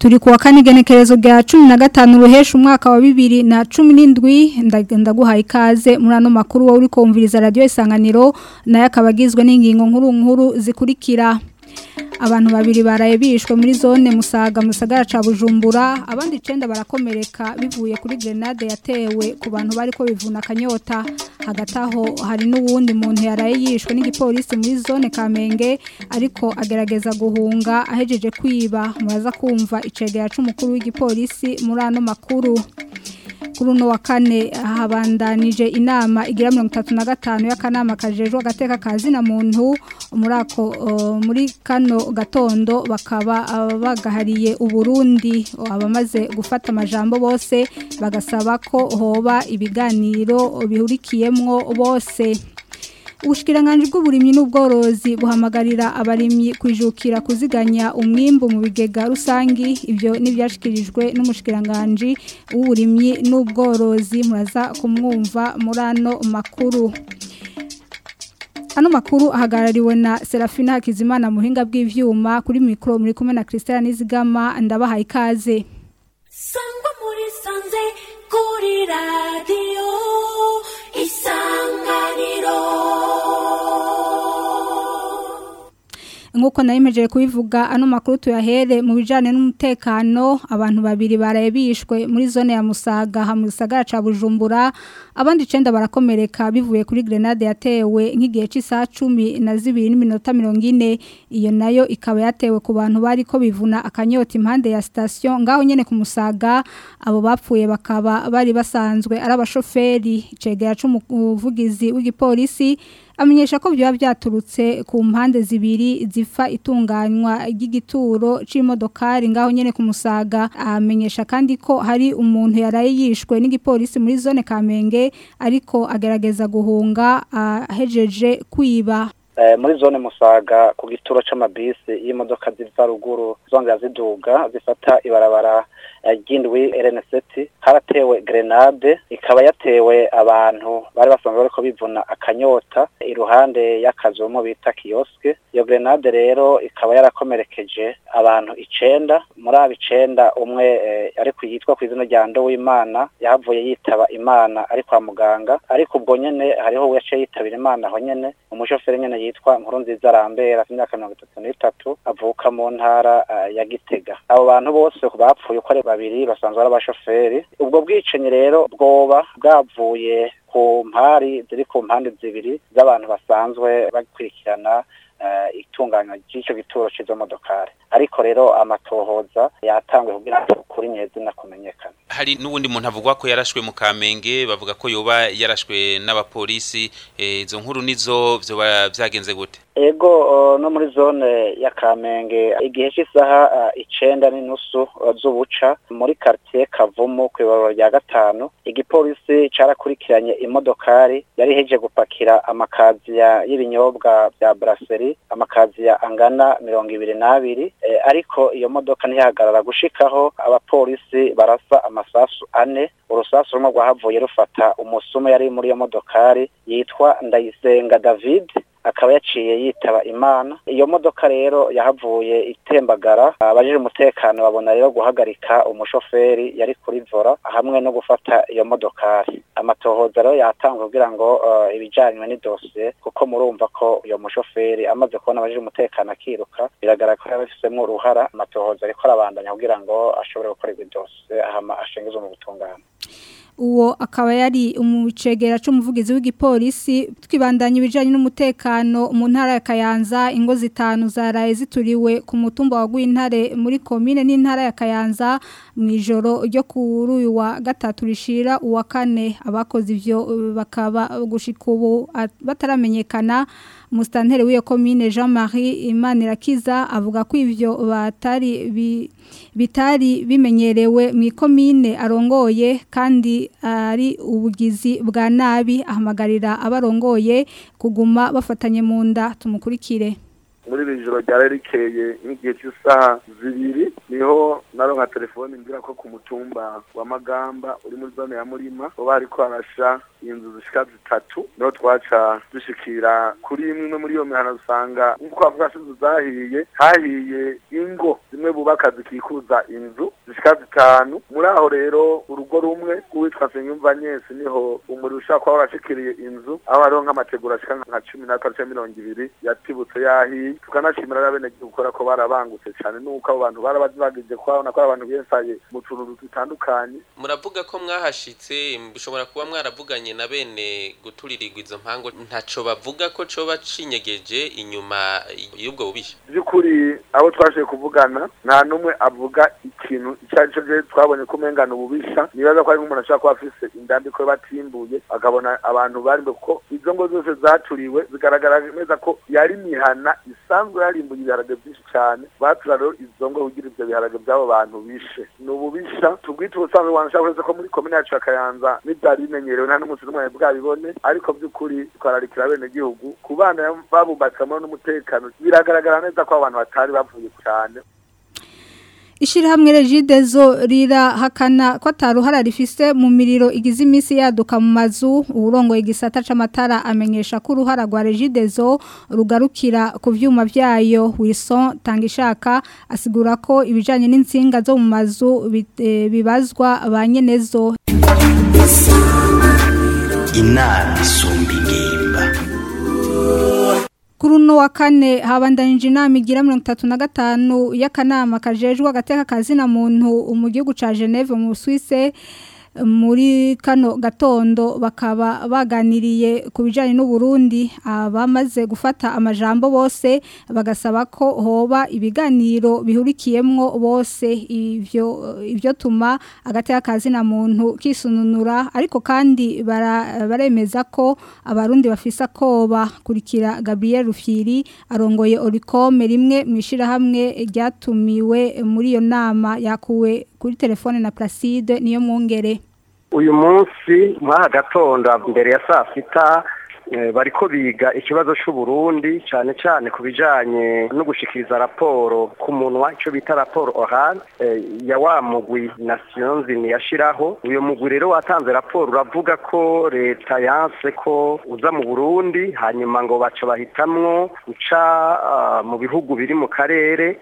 turi kuwa kane igenekerezo rya cumi na gatanu ruhesha umwaka wa bibiri na cumi n'indwi ndaguhaye ikaze muri ano makuru wowe uri kumviriza radiyo isanganiro nayo akaba agizwe n'ingingo nkuru nkuru zikurikira abantu babiri baraye bishwe muri zone musaga mu gisagara ca bujumbura abandi icenda barakomereka bivuye kuri grenade yatewe ku bantu bari ko bivuna akanyota hagati aho hari n'uwundi muntu yaraye yishwe n'igipolisi muri zone kamenge ariko agerageza guhunga ahejeje kwiba muraza kumva icegera c'umukuru w'igipolisi muri ano makuru kuri uno wa kane habandanije inama igira mirongo itatu na gatanu y'akanama kajejwe agateka ka zina muntu muri ako muri kano gatondo bakaba bagahariye uburundi abamaze gufata amajambo bose bagasaba ko hoba ibiganiro bihurikiyemwo bose ubushikiranganje bw'uburimyi n'ubworozi buhamagarira abarimyi kwijukira kuziganya umwimbu mu bigega rusangi ibyo nibyashikirijwe n'umushikiranganje w'uburimyi n'ubworozi muraza kumwumva muri ano makuru Ano makuru ahagarariwe na Serafina Hakizimana muhinga bw'ivyuma kuri mikro muri kumwe na Christian Nizigama ndabahaye ikaze Sangwa muri sanze kuri radio Nkuko nayimejeje kubivuga ano makuru tuyahere mu bijanye n'umutekano abantu babiri baraye bishwe muri zone ya Musaga ha mu gisagara ca Bujumbura abandi 9 barakomereka bivuye kuri grenade yatewe nk'igihe cy'isaha 10 na 2 n'iminota 40 iyo nayo ikaba yatewe ku bantu bari ko bivuna akanyota impande ya station ngaho nyene ku Musaga abo bapfuye bakaba bari basanzwe ari abashoferi cegera c'umuvugizi w'igipolisi amenyesha ko byaba byaturutse ku mpande zibiri zifa itunganywa ry'igituro c'imodokari ngaho nyene ku Musaga amenyesha kandi ko hari umuntu yaraye yishwe n'igipolisi muri zone Kamenge ariko agerageza guhunga ahejeje kwiba muri zone musaga ku gituro c'amabisi y'imodoka ziva ruguru zongera ziduga zifata ibarabara ry'indwi RN7 haratewe grenade ikaba yatewe abantu bari basanzwe bariko bivuna akanyota iruhande y'akazu mu bita kioske iyo grenade rero ikaba yarakomerekeje abantu icenda muri abo icenda umwe ariko yitwa ku izina rya Ndowimana yahavuye yitaba Imana ari kwa muganga ariko ubwo nyene hariho we yaciye yitabira Imana aho nyene umushoferi nyene yitwa nkuru nziza rambera imyaka mirongo itatu n'itatu avuka mu ntara ya gitega abo bantu bose bapfuye uko ari babiri basanzwe ari abashoferi ubwo bwicanyi rero bwoba bwavuye ku mpari ziri ku mpande zibiri z'abantu basanzwe bakurikirana itunganywa ry'icyo gituro cy'izo modokari ariko rero amatohoza yatangwe kugira ngo kuri nyezina kumenyekana hari n'ubundi muntu avugwa ko yarashwe mu kamenge bavuga ko yoba yarashwe n'abapolisi izo nkuru nizo byoba byagenze gute ego no muri zone ya kamenge igihe cy'isaha icenda n'inusu z'ubuca muri quartier kavumu ku ibarura rya gatanu igipolisi carakurikiranye imodokari yari heje gupakira amakaziya y'ibinyobwa bya brasserie amakaziya angana mirongo ibiri n'abiri ariko iyo modoka ntihagarara gushikaho abapolisi barasa amasasu ane urusasu rumwe rwahavuye rufata umusumu yari muri iyo modokari yitwa ndayisenga david akaba yaciye yitaba imana iyo modoka rero yahavuye itembagara abajije umutekano babona rero guhagarika umushoferi yari kuri vora hamwe no gufata iyo modokari amatohoza rero yatangwa kugira ngo uh, ibijanywe n'idosiye kuko murumva ko iyo mushoferi amaze kubona abajije umutekano akiruka biragaragara ko yabifisemo uruhara amatohoza ariko arabandanya kugira ngo ashobore gukorerwa idosiye ahama ashengezwe mu butungane uwo akaba yari umucegera c'umuvugizi w'igipolisi twibandanya ibijanye n'umutekano mu ntara ya Kayanza ingo zitanu zaraye zituriwe ku mutumba wa Gwintare muri commune n'intara ya Kayanza mu ijoro ryo kuri uyu wa gatatu rishira uwa kane abakoze ivyo bakaba gushika ubu bataramenyekana Mustantere w'iyo commune Jean-Marie Imanirakiza avuga ko ivyo batari bi, bitari bimenyerewe mu commune arongoye kandi ari ubugizi bwa nabi ahamagarira abarongoye kuguma bafatanye mu nda tumukurikire muri iri joro ryari rikeye nk'igihe cy'isaha zibiri niho naronka telefone mbwira ko ku mutumba wa magamba uri muri zone ya murima ho bariko harasha inzu zishika zitatu niho twaca dushikira kuri imwe muri iyo mihana usanga nk'uko bavuga ko inzu zahiye hahiye ingo zimwe bubaka zikikuza inzu zishika zitanu muri aho rero urugo rumwe rwitwa Senyumva Nyesi niho umuriro ushaka kuba warashikiriye inzu aho hariho nk'amategura ashika nka cumi n'atatu canke mirongo ibiri yatibutse yahiye tukanashimira n'abenegihugu kubera ko barabangutse cane nuko abo bantu barabagije ko babona ko ari abantu biyesaye mu tuntu dutandukanye muravuga ko mwahashitse bishobora kuba mwaravuganye na bene guturirirwa izo mpango ntaco bavuga ko coba cinyegeje inyuma y'ubwo bubisha by'ukuri abo twashoboye kuvugana nta n'umwe avuga ikintu icyo ari cyo gihe twabonye ko umengana ububisha nibaza ko ari nk'umuntu ashobora kuba afise indambiko batimbuye akabona abantu bari kuko izo ngo zose zaturiwe zigaragara neza ko yari mihana isanzwe yarimbuye ibiharage byinshi cyane batura rero izo ngo kugira ibyo biharage by'abo bantu bishe ni ububisha tubwite ubusanzwe wanashaka uretse ko muri komine yacu ya kayanza n'ibyari bimenyerewe nta n'umunsi n'umwe bwabibone ariko by'ukuri twararikira bene gihugu ku bana babubatsemo n'umutekano biragaragara neza ko abantu batari bavuye cyane Ishirahamwe Regidezo rirahakana ko ataruhara rifise mu miriro igize iminsi yaduka mu mazu urongo igisata c'amatara amenyesha ko uruhara rwa Regidezo rugarukira ku vyuma vyayo Wilson Tangishaka asigura ko ibijanye n'insinga zo mu mazu bibazwa abanyenezo inama isumba ingimba Kuri uno wa kane habandanije inama igira mirongo itatu na gatanu y'akanama kajejwe agateka kazina muntu mu gihugu ca Geneve mu Suisse muri kano gatondo bakaba baganiriye ku bijyanye n'uburundi abamaze gufata amajambo bose bagasaba ko hoba ibiganiro bihurikiyemo bose ibyo ibyo tuma agateka kazina muntu kisununura ariko kandi baremeza ko abarundi bafise akoba kurikira Gabriel Rufyiri arongoye Oricome rimwe mu ishyirahamwe ryatumiwe muri iyo nama yakuwe kuri telefone na Placide niyo mwongere uyu munsi nk'aha gatondo mbere ya saa sita bariko biga ikibazo c'uburundi cyane cyane ku bijanye no gushikiriza raporo ku munwa icyo bita raporo oral ya wa mugwi nation zini yashiraho uyu mugwi rero watanze raporo uravuga ko leta yanse ko uza mu burundi hanyuma ngo baca bahitamwo uca mu bihugu biri mu karere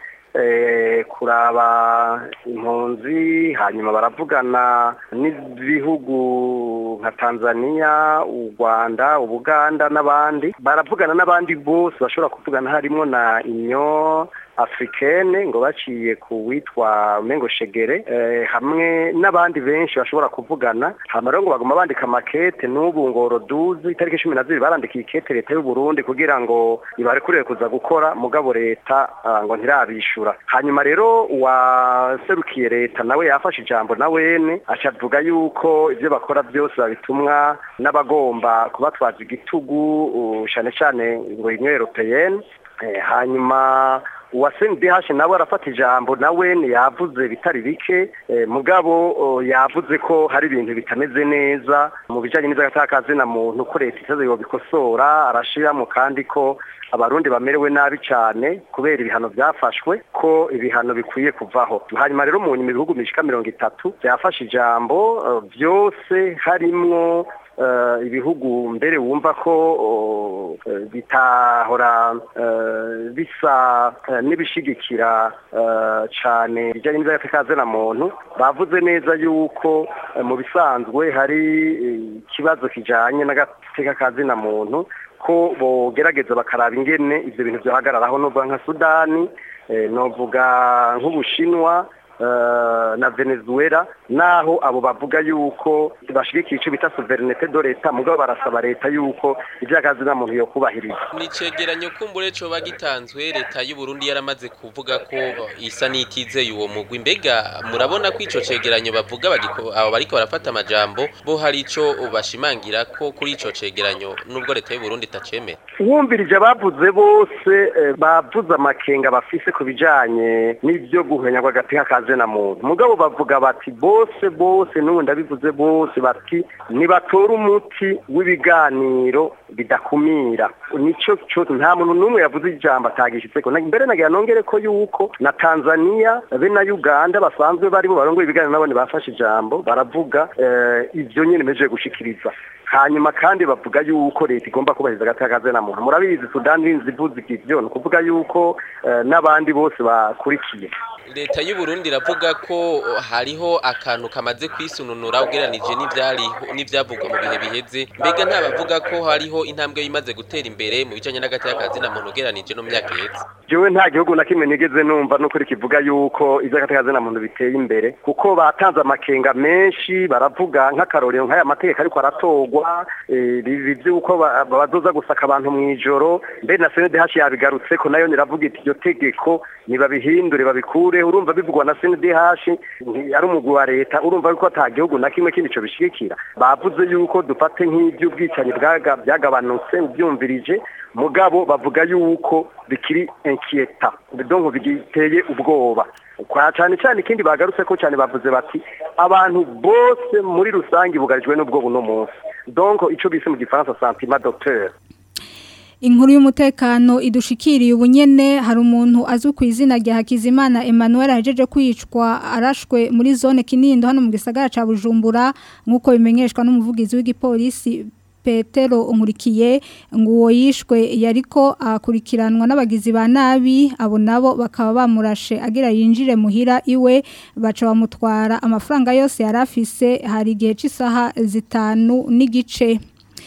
kuraba impunzi hanyuma baravugana n'ibihugu nka tanzania u rwanda ubuganda n'abandi baravugana n'abandi bose bashobora kuvugana harimo na inyo africaine ngo baciye ku witwa mengo shegere hamwe n'abandi benshi bashobora kuvugana hama rero ngo baguma bandika makete n'ubu ngo roduzi itariki cumi na zibiri barandikiye ikete leta y'u Burundi kugira ngo ibarekurire kuza gukora mugabo leta ngo ntirabishura hanyuma rero uwaserukiye leta nawe yafashe ijambo na wene acavuga yuko ibyo bakora byose babitumwa n'abagomba kubatwaza igitugu cyane cyane ngo union européenne hanyuma uwasendi hashe nawe arafata ijambo nawe yavuze bitari bike mugabo yavuze ko hari ibintu bitameze neza mu bijyanye n'iz'agatakazi na muntu ko leta itaze bikosora arashiramo kandi ko abarundi bamerewe nabi cyane kubera ibihano byafashwe ko ibihano bikwiye kuvaho hanyuma rero mu nyuma ibihugu bishika mirongo itatu byafashe ijambo byose harimwo ibihugu mbere wumva ko bitahora bisa n'ibishigikira cyane bijyanye n'iz'agatekaze na muntu bavuze neza yuko mu bisanzwe hari ikibazo kijyanye n'agateka kazina muntu ko bogerageza bakaraba ingene ibyo bintu byahagararaho n'ubwo nka sudani novuga nk'ubushinwa na venezuela naho abo bavuga yuko bashigikiye icyo bita souverinete do leta mugabo barasaba leta yuko iby'akazi nta muntu yo kubahiriza ni icegeranyo kumbure coba gitanzwe leta y'u Burundi yaramaze kuvuga ko isa n'itizeye uwo mugwi mbega murabona ko ico cegeranyo bavuga abo bariko barafata amajambo bo hari ico bashimangira ko kuri ico cegeranyo nubwo leta y'u Burundi itacemera wumvirije bavuze bose bavuze amakenga bafise ku bijanye n'ibyo guhenya kw'agateka kazi na muntu mugabo bavuga bati bose bose n'ubu ndabivuze bose bati nibatora umuti w'ibiganiro bidakumira nico cyo nta muntu n'umwe yavuze ijambo atagishitseko mbere nagira nongere ko yuko na Tanzania be na Uganda basanzwe bari bo barongoye ibiganiro nabone bafashe ijambo baravuga ivyo nyene meje gushikiriza hanyuma kandi bavuga yuko leta igomba kubahiriza agatakaze na muntu murabizi sudani zivuze ivyo ni ukuvuga yuko eh, n'abandi bose bakurikiye leta y'u Burundi iravuga ko hariho akantu kamaze kwisununura ugeranije n'ivyariho n'ivyavugwa mu bihe biheze mbega ntabavuga ko hariho intambwe yimaze gutera imbere mu bijanye n'agatakazi na muntu ugeranije no mu myaka iheze jewe nta gihugu na kimwe nigeze numva n'ukuri kivuga yuko ivy'agatakazi na muntu biteye imbere kuko batanze amakenga menshi baravuga nk'akarorero nk'aya mategeko ariko aratorwa eh, ibi vy'uko ba- bazoza gusaka abantu mw'ijoro mbe na CNDH yabigarutse ko nayo niravuga iti iryo tegeko nibabihindure babikure urumva bivugwa na CNDH nti- ari umugwi wa leta urumva yuko ata gihugu na kimwe kindi co bishigikira bavuze yuko dufate nk'ivy'ubwicanyi bwaga- byagabanutse ubyumvirije mugabo bavuga yuko bikiri inquieta donc bigiteye ubwoba kwa cyane cyane ikindi bagarutse ko cyane bavuze bati abantu bose muri rusange bugarijwe n'ubwo buno munsi donc ico bise mu gifaransa sentiment docteur Inkuru y'umutekano idushikiriye ubunyene hari umuntu azwi ku izina rya Hakizimana Emmanuel ahejeje kwicwa arashwe muri zone Kinindo hano mu gisagara ca Bujumbura nkuko bimenyeshwa n'umuvugizi w'igipolisi Petero Nkurikiye ngo uwo yishwe yariko akurikiranwa n'abagizi ba nabi abo nabo bakaba bamurashe agira yinjire muhira iwe baca bamutwara amafaranga yose yarafise hari igihe c'isaha zitanu n'igice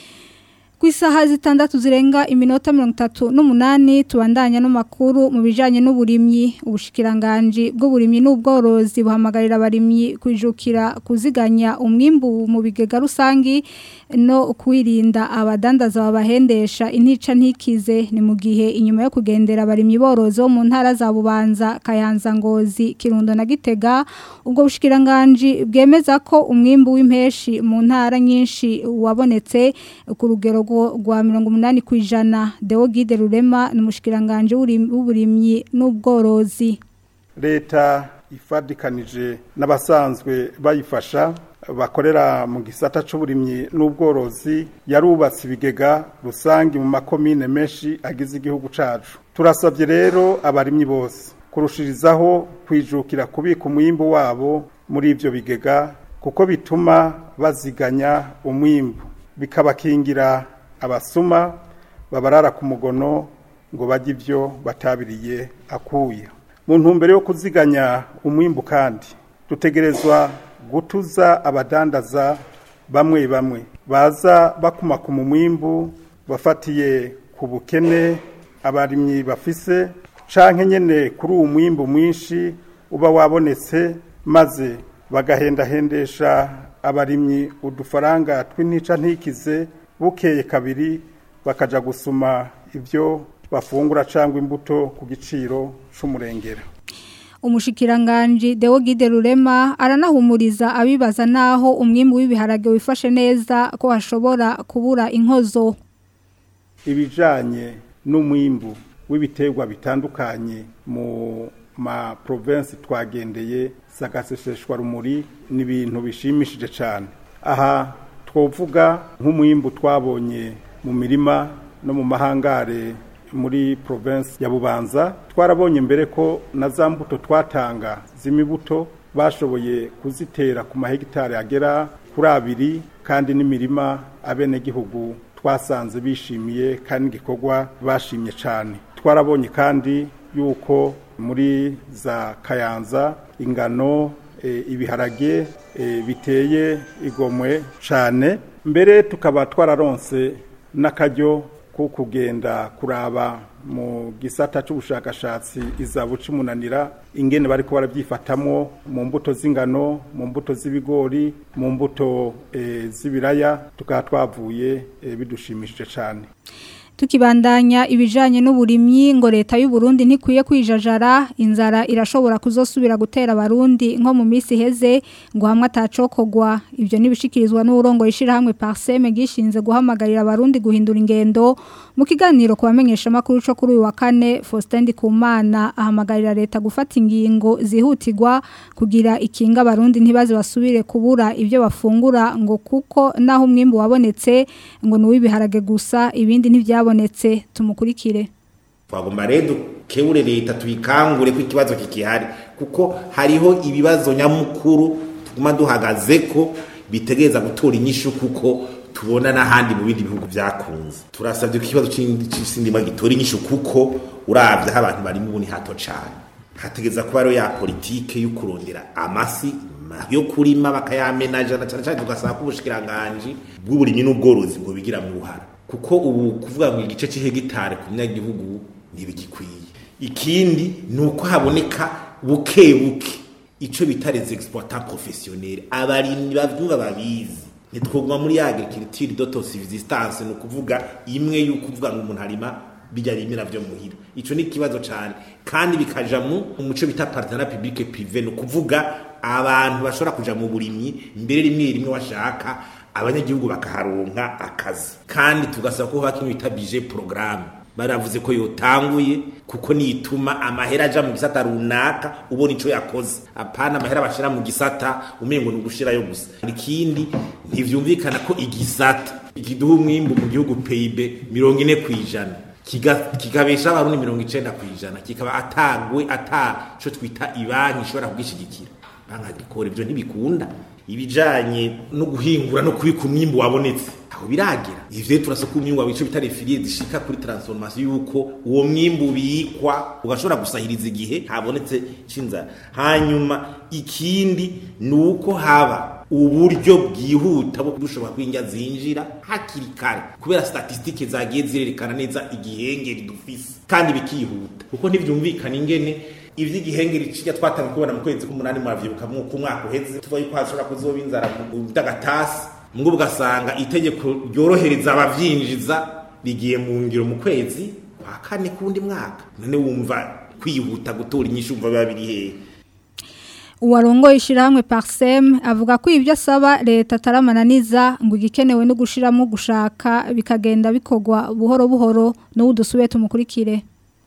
ku isaha zitandatu zirenga iminota mirongo itatu n'umunani tubandanya n'amakuru mu bijyanye n'uburimyi ubushikiranganji bw'uburimyi n'ubworozi buhamagarira abarimyi kwijukira kuziganya umwimbu mu bigega rusangi no kwirinda abadandaza babahendesha intica ntikize ni mu gihe inyuma yo kugendera abarimyi borozi bo mu ntara za bubanza kayanza ngozi kirundo na gitega ubwo bushikiranganji bwemeza ko umwimbu w'impeshi mu ntara nyinshi wabonetse ku rugero rwa mirongo umunani ku ijana dewo gide rurema ni umushikiranganji w'uburimyi n'ubworozi leta ifadikanije n'abasanzwe bayifasha bakorera mu gisata c'uburimyi n'ubworozi yarubatse ibigega rusangi mu makomine menshi agize igihugu cacu turasabye rero abarimyi bose kurushirizaho kwijukira kubika umwimbu wabo muri ivyo bigega kuko bituma baziganya umwimbu bikabakingira abasuma babarara ku mugono ngo bajye ibyo batabiriye akuye mu ntumbero yo kuziganya umwimbu kandi dutegerezwa gutuza abadandaza bamwe bamwe baza bakumakuma umwimbu bafatiye ku bukene abarimyi bafise canke nyene kuri uwo mwimbu mwinshi uba wabonetse maze bagahendahendesha abarimyi udufaranga tw'intica ntikize bukeye kabiri bakaja gusuma ibyo bafungura cyangwa imbuto ku giciro c'umurengera umushikiranganji Deo Gide Rurema aranahumuriza abibaza naho umwimbu w'ibiharage wifashe neza ko hashobora kubura inkozo ibijanye n'umwimbu w'ibiterwa bitandukanye mu ma province twagendeye sagaseseshwa rumuri ni ibintu bishimishije cyane aha twovuga nk'umwimbu twabonye mu mirima no mu mahangare muri province ya Bubanza twarabonye mbere ko na za mbuto twatanga z'imibuto bashoboye kuzitera ku mahegitari agera kuri abiri kandi n'imirima abenegihugu twasanze bishimiye kandi igikorwa bashimye cyane twarabonye kandi yuko muri za kayanza ingano e, ibiharage e, biteye igomwe cyane mbere tukaba twararonse n'akaryo ko kugenda kuraba mu gisata cy'ubushakashatsi izabu cy'umunanira ingene bari ko barabyifatamwo mu mbuto z'ingano mu mbuto z'ibigori mu mbuto e, z'ibiraya tukaba twavuye e, bidushimishije cyane tukibandanya ibijanye n'uburimyi ngo leta y'u Burundi ntikwiye kwijajara inzara irashobora kuzosubira gutera abarundi nko mu minsi heze ngo hamwe atacokogwa ibyo nibishikirizwa n'urongo yishira hamwe Parseme gishinze guhamagarira abarundi guhindura ingendo mu kiganiro kubamenyesha makuru cyo kuri uyu wa kane Faustin Kumana ahamagarira leta gufata ingingo zihutirwa kugira ikinga abarundi ntibaze basubire kubura ibyo bafungura ngo kuko naho umwimbu wabonetse ngo nuwibiharage gusa ibindi ntivya byabonetse tumukurikire twagomba rero dukebure leta tuyikangure ko ikibazo kikihari kuko hariho ibibazo nyamukuru tuguma duhagaze ko bitegereza gutora inyishu kuko tubona n'ahandi mu bindi bihugu byakunze turasabye ko ikibazo c'indima gitora inyishu kuko uravye aho abantu bari mu ni hato cane hategeza kuba rero ya politike yo kurondera amasi yo kurima bakayamenaja na cane cane tugasaba ko ubushikiranganji bw'uburimyi n'ubworozi bwo bigira mu ruhara kuko ubu kuvuga ngo igice c'ihegitare ku munyagihugu ntibigikwiye ikindi ni uko haboneka buke buke ico bita les exploitants professionnels abarimyi bavyumva babizi ntitwoguma muri ya agriculture d'autosubsistance ni ukuvuga imwe y'uko uvuga ngo umuntu arima bijya rimira vyo muhira ico ni ikibazo cane kandi bikaja mu umuco bita partenariat public privé ni ukuvuga abantu bashobora kuja mu burimyi mbere rimwe rimwe washaka abanyagihugu bakaharonka akazi kandi tugasaba ko haba bita budget programme baravuze ko yotanguye kuko nituma amahera aja mu gisata runaka ubona ico yakoze apana amahera bashira mu gisata umengo ni ugushirayo gusa ikindi ntivyumvikana ko igisata ikiduha umwimbu mu gihugu PIB mirongo ine kwijana kikabesha abarundi mirongo icenda kwijana kikaba atagwe ata co twita ibanki ishobora kugishigikira banki agricole ivyo ntibikunda ibijanye no guhingura no kubika umwimbu wabonetse aho biragira ivyo turasa ko umwimbu wabico bitare filie zishika kuri transformation yuko uwo mwimbu bikwa ugashobora gusahiriza igihe habonetse cinza hanyuma ikindi nuko haba uburyo bwihuta bwo dushobora kwinjya zinjira hakiri kare kubera statistike zagiye zirerekana neza igihengeri dufise kandi bikihuta kuko ntivyumvikana ingene ivy'igihengeri cijya twatanga kubona mu kwezi k'umunani muravyibuka ku mwaka uheze tuva yuko hashobora kuzoba inzara mu by'agatasi ngo ugasanga itegeko ryorohereza abavyinjiza rigiye mu ngiro mu kwezi kwa kane kundi mwaka none wumva kwihuta gutora inyishu umva biba biri hehe uwarongoye ishyirahamwe parisemu avuga ko ibyo asaba leta ataramananiza ngo igikenewe no gushyiramo gushaka bikagenda bikorwa buhoro buhoro n'ubu dusube tumukurikire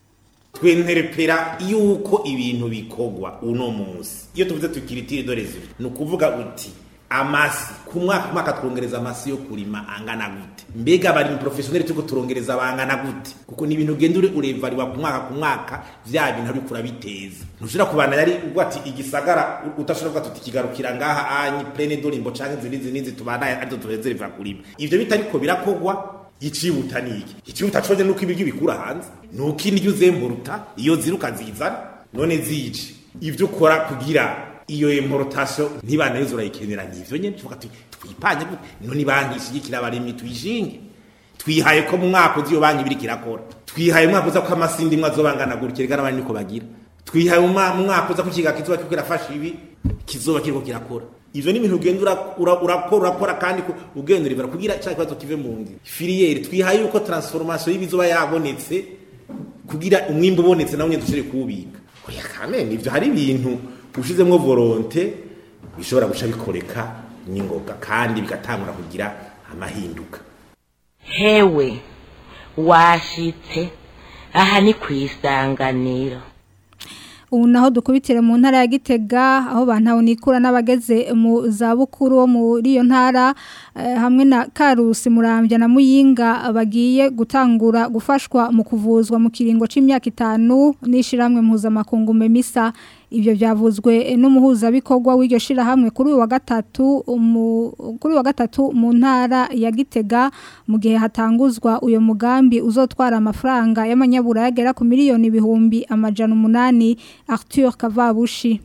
twenterepera yuko ibintu bikorwa uno munsi iyo tuvuze tukiritire dore ziri ni ukuvuga uti amasi ku mwaka mwaka twongereza amasi yo kurima angana gute mbega bari mu professionnel tuko turongereza bangana gute kuko ni ibintu ugenda uri urevariwa ku mwaka ku mwaka vya bintu ariko urabiteza ntushobora kubana yari ubwo ati igisagara utashobora kuvuga tuti kigarukira ngaha anyi plene dorimbo canke zindi zindi tubana ariko tuhezereva kurima ivyo bitariko birakogwa icibuta niki icibuta coje nuko ibiryo bikura hanze nuko indyo uzemburuta iyo ziruka zizana none zije ivyo ukora kugira iyo importation ntibanayo urayikenera n'ivyo nyene tuvuga ati twipanye none banki ishigikira abarimyi tuyishinge twihaye ko mu mwaka uzi iyo banki biriko irakora twihaye umwaka uza ko amasindi mwe azobangana gutya reka n'abandi niko bagira twihaye mu mwaka uza ko ikiga kizoba kiriko kirafasha ibi kizoba kiriko kirakora ivyo ni ibintu ugenda urakora urakora kandi ugenda urivara kugira cya kibazo kive mu nzira filiyeri twihaye yuko transformation y'ibizoba yabonetse kugira umwimbu ubonetse nawe nyine dushobore kuwubika oya kamene ivyo hari ibintu ushizemwo volonte bishobora guca bikoreka n'ingoga kandi bigatangura kugira amahinduka hewe washitse aha ni ku isanganiro ubu naho dukubitire mu ntara ya gitega aho bantabonikura n'abageze mu zabukuru bo muri iyo ntara hamwe na karusi murambya na muyinga bagiye gutangura gufashwa mu kuvuzwa mu kiringo cy'imyaka itanu n'ishyirahamwe mpuzamakungu memisa ibyo byavuzwe n'umuhuzabikorwa w'iryo shirahamwe kuri uyu wa gatatu kuri uyu wa gatatu mu ntara ya gitega mu gihe hatanguzwa uyu mugambi uzotwara amafaranga y'amanyabura yagera ku miliyoni ibihumbi amajana umunani Arthur Kavabushi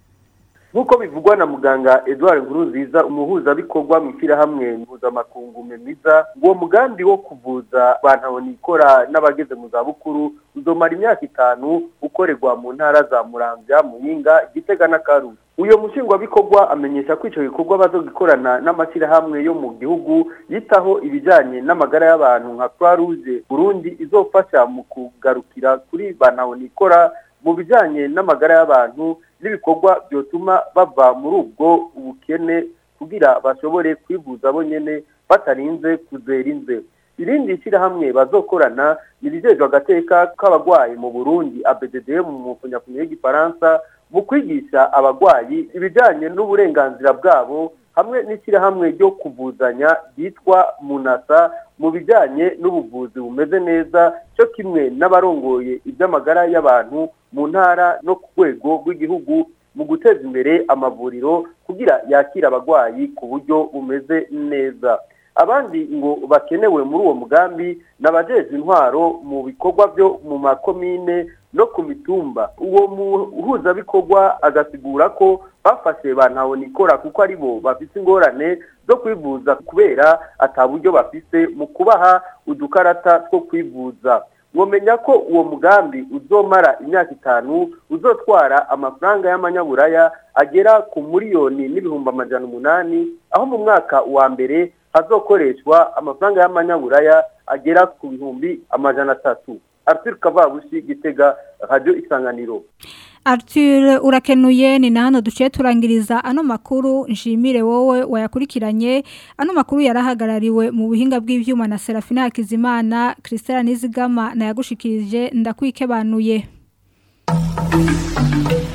nk'uko bivugwa na muganga Edouard Nkurunziza umuhuzabikorwa mu ishyirahamwe mpuzamakungu memiza uwo mugambi wo kuvuza bantabonikora n'abageze mu zabukuru uzomara imyaka itanu ukorerwa mu ntara za murambya muyinga gitega na karusi uyo mushingwabikorwa amenyesha ko icyo gikorwa bazogikorana n'amashyirahamwe yo mu gihugu yitaho ibijyanye n'amagara y'abantu nka croix rouge burundi izofasha mu kugarukira kuri bantabonikora mu bijyanye n'amagara y'abantu n'ibikorwa byotuma bava muri ubwo ubukene kugira bashobore kwivuza bonyine batarinze kuzera inze irindi shyirahamwe bazokorana ni rijejwe agateka k'abarwayi mu burundi abdd mu mufunyafunyo y'igifaransa mu kwigisha abarwayi ibijyanye n'uburenganzira bwabo hamwe n'ishyirahamwe ryo kuvuzanya ryitwa munasa mu bijyanye n'ubuvuzi bumeze neza cyo kimwe n'abarongoye iby'amagara y'abantu mu ntara no ku rwego rw'igihugu mu guteza imbere amavuriro kugira yakire abarwayi ku buryo bumeze neza abandi ngo bakenewe muri uwo mugambi n'abajeje intwaro mu bikorwa byo mu makomine no ku mitumba uwo muhuzabikorwa agasigura ko bafashe bantahonikora kuko ari bo bafite ingorane zo kwivuza kubera ata buryo bafise mu kubaha udukarata two kwivuza mwomenya ko uwo mugambi uzomara imyaka itanu uzotwara amafaranga y'amanyaburaya agera ku miliyoni n'ibihumbi amajana umunani aho mu mwaka wa mbere hazokoreshwa amafaranga y'amanyaburaya agera ku bihumbi amajana atatu Arthur Kavabushi Gitega Radio Isanganiro Arthur urakenuye ni na hano duciye turangiriza ano makuru nshimire wowe wayakurikiranye ano makuru yarahagarariwe mu buhinga bw'ivyuma na Serafina Hakizimana Christelle Nizigama na yagushikirije ndakwikebanuye